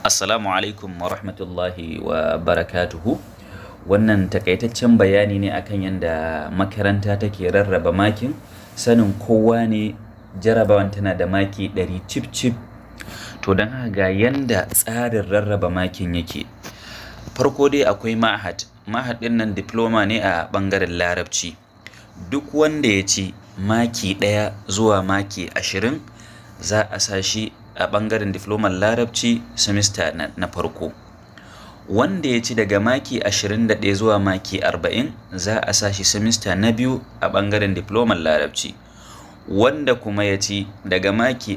Assalamu alaikum wa rahmatullahi wa barakatuhu. Wannan takaitaccen bayani ne akan yadda makaranta take rarraba makin. Sanin kowa ne jarabawan tana da maki ɗari cif cif. To don haka ga yanda tsarin rarraba makin yake. Farko dai akwai ma'had. Ma'had ɗin nan diploma ne a ɓangaren larabci. Duk wanda ya ci maki ɗaya zuwa maki ashirin za a sa shi a ɓangaren difloman larabci semester na, na farko wanda ya ci daga maki 21 zuwa maki 40 za a sa shi semester na biyu a ɓangaren difloman larabci wanda kuma ya ci daga maki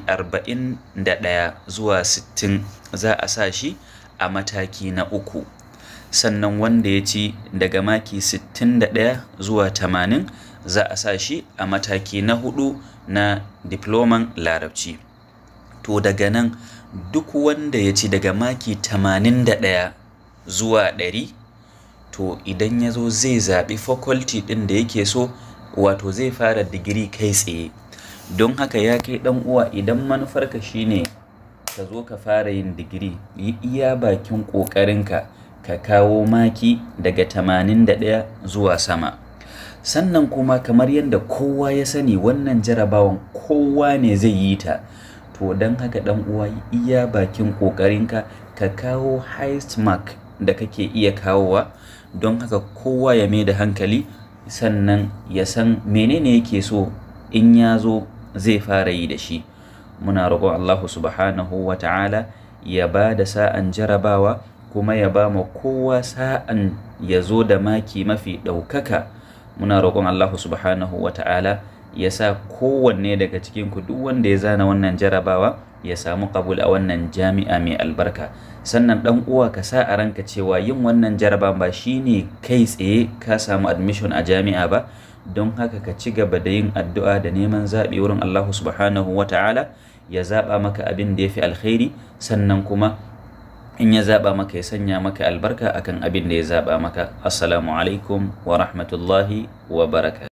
41 zuwa 60 za a sa shi a mataki na uku sannan wanda ya ci daga maki 61 zuwa 80 za a sa shi a mataki na hudu na diploman larabci to daga nan duk wanda ya ci daga maki 81 zuwa 100 to idan ya zo zai zaɓi faculty ɗin da yake so wato zai fara digiri kai tsaye don haka ya kai ɗan uwa idan manufarka shine ka zo ka fara yin digiri yi iya bakin ƙoƙarinka ka kawo maki daga 81 zuwa sama sannan kuma kamar yadda kowa ya sani wannan jarabawan kowa ne zai yi ta to don haka dan uwa iya bakin kokarinka ka kawo highest mark da kake iya kawowa don haka kowa ya mai da hankali sannan ya san menene yake so in ya zo zai fara yi da shi muna roƙon Allahu subhanahu wa ta'ala ya ba da sa'an jarabawa kuma ya ba ma kowa sa'an ya zo da maki mafi ɗaukaka muna roƙon Allahu subhanahu wa ta'ala ya sa kowanne daga cikin ku duk wanda ya zana wannan jarabawa ya samu kabul a wannan jami'a mai albarka sannan dan uwa ka sa a ranka cewa yin wannan jaraba ba shine kai tsaye ka samu admission a jami'a ba don haka ka ci gaba da yin addu'a da neman zaɓi wurin Allah subhanahu wa ta'ala ya zaɓa maka abin da ya fi alkhairi sannan kuma in ya zaɓa maka ya sanya maka albarka akan abin da ya zaɓa maka assalamu alaikum wa rahmatullahi wa barakatuh